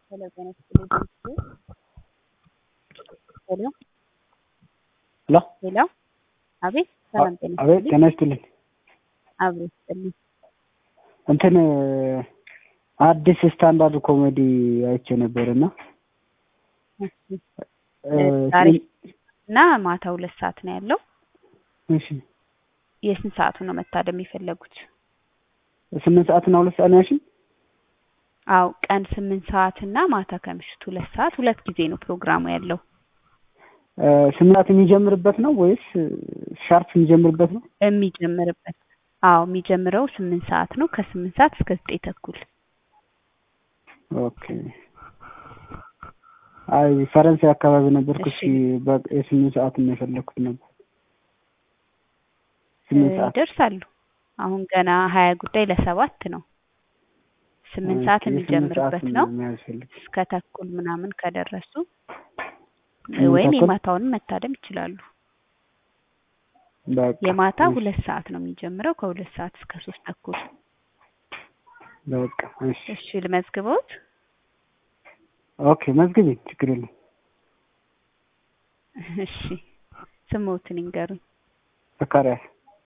ሄሎ ጤና ይስጥልኝ ሄሎ ሄሎ ሄሎ አቤት ሰላም ጤና አቤት ይስጥልኝ ጤና ይስጥልኝ። አብሮ ይስጥልኝ እንትን አዲስ ስታንዳርድ ኮሜዲ አይቼ ነበር እና እሺ ዛሬ እና ማታ ሁለት ሰዓት ነው ያለው እሺ የስንት ሰዓቱ ነው መታደም የፈለጉት ስምንት ሰዓት እና ሁለት ሰዓት ነው ያልሽኝ? አው ቀን ስምንት ሰዓት እና ማታ ከምሽቱ ሁለት ሰዓት ሁለት ጊዜ ነው ፕሮግራሙ ያለው እ ስምንት ሰዓት የሚጀምርበት ነው ወይስ ሻርፕ የሚጀምርበት ነው? የሚጀምርበት አዎ የሚጀምረው ስምንት ሰዓት ነው ከስምንት ሰዓት እስከ ዘጠኝ ተኩል ኦኬ አይ ፈረንሳይ አካባቢ ነበርኩ። እሺ። እሺ በቃ የስምንት ሰዓት ነው የፈለኩት ነበር። ስምንት እ ሰዓት ይደርሳሉ አሁን ገና ሀያ ጉዳይ ለሰባት ነው ስምንት ሰዓት ኦኬ፣ የስምንት የሚጀምርበት ሰዓት ነው መያዝ ፈልግ እስከ ተኩል ምናምን ከደረሱ ስምንት ወይም ተኩል? የማታውንም መታደም ይችላሉ። በቃ የማታ እሺ፣ ሁለት ሰዓት ነው የሚጀምረው ከሁለት ሰዓት እስከ ሶስት ተኩል። በቃ እሺ እሺ ልመዝግበውት። ኦኬ መዝግቢ፣ ችግር የለም። እሺ ስሞትን ይንገሩኝ። ዘካሪያስ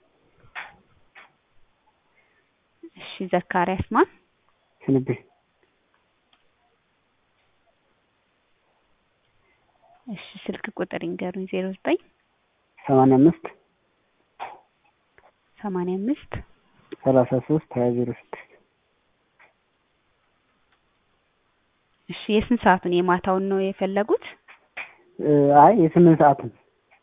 እሺ ዘካሪያስ ማን? ስንቤ እሺ ስልክ ቁጥር ይንገሩኝ። ዜሮ ዘጠኝ ሰማንያ አምስት ሰማንያ አምስት ሰላሳ ሶስት ሀያ ዜሮ ስድስት እሺ የስንት ሰዓቱን የማታውን ነው የፈለጉት? እ አይ የስምንት ሰዓት ነው።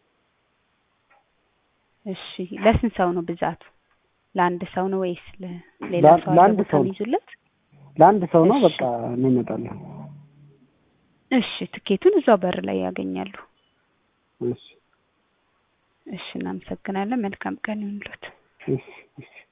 እሺ ለስንት ሰው ነው ብዛቱ? ለአንድ ሰው ነው ወይስ ለ- ሌላ ለአንድ- ሰው አለ ለአንድ ቦታ ሰው ነው። የሚይዙለት? ለአንድ ሰው ነው። እሺ። በቃ እንመጣለን። እሺ ትኬቱን እዛው በር ላይ ያገኛሉ። እሺ እሺ እናመሰግናለን። መልካም ቀን ይሁንልዎት። እሺ እሺ